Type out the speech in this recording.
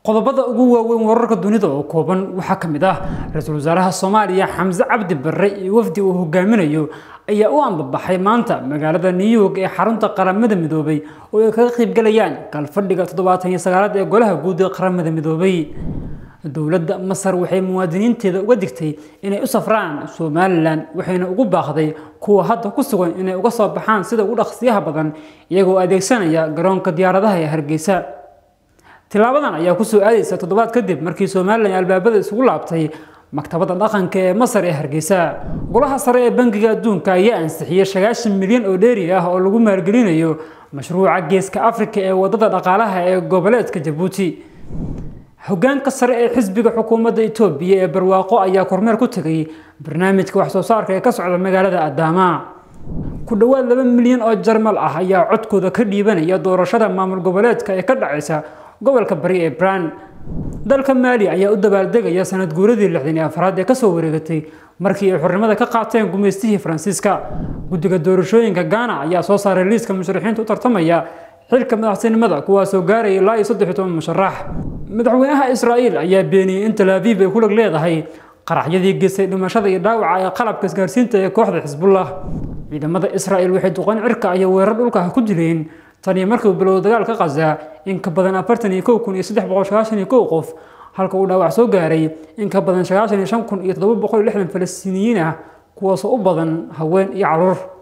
qodobada ugu waaweyn wararka dunida oo kooban waxaa ka mid ah ra-iisul wasaaraha soomaaliya xamse cabdi barre iyo wafdi uu hogaaminayo ayaa u ambabaxay maanta magaalada new york ee xarunta qaramada midoobay oo ay kaga qaybgalayaan galfadhiga toddobaatan iyo sagaalaad ee golaha guud ee qaramada midoobay dowladda masar waxay muwaadiniinteeda uga digtay inay u safraan somalilan waxayna ugu baaqday kuwa hadda ku sugan inay uga soo baxaan sida ugu dhaqsiyaha badan iyagoo adeegsanaya garoonka diyaaradaha ee hargeysa tilaabadan ayaa kusoo aadaysa toddobaad kadib markii somalilan albaabada isugu laabtay maktabadda dhaqanka ee masar ee hargeysa golaha sare ee bangiga adduunka ayaa ansixiyey sagaashan milyan oo dheeri ah oo lagu maalgelinayo mashruuca geeska afrika ee wadada dhaqaalaha ee goboleedka jabuuti hogaanka sare ee xisbiga xukuumadda itoobiya ee barwaaqo ayaa kormeer ku tegay barnaamijka wax soo saarka ee ka socda magaalada adaama ku dhowaad laba milyan oo jarmal ah ayaa codkooda ka dhiibanaya doorashada maamul goboleedka ee ka dhacaysa gobolka bari ee braan dalka maali ayaa u dabaaldegaya sanad guuradii lixdan iyo afraad ee kasoo wareegatay markii ay xornimada ka qaateen gumaystihii faransiiska guddiga doorashooyinka gaana ayaa soo saaray liiska musharaxiinta u tartamaya xilka madaxtinimada kuwaasoo gaaraya ilaa iyo saddex iyo toban musharax madaxweynaha israa'iil ayaa beeniyey in tal aviv ay ku lag leedahay qaraxyadii geystay dhimashada iyo dhaawaca ee qalabka isgaarsiinta ee kooxda xisbullah ciidamada israa'iil waxay duqan cirka iyo weerar dhulka ku dileen tan iyo markii uu bilowday dagaalka qaza in ka badan afartan iyo kow kun iyo saddex boqol sagaashan iyo kow qof halka uu dhaawac soo gaaray in ka badan sagaashan iyo shan kun iyo toddoba boqol iyo lixdan falastiiniyiin ah kuwaasoo u badan haween iyo caruur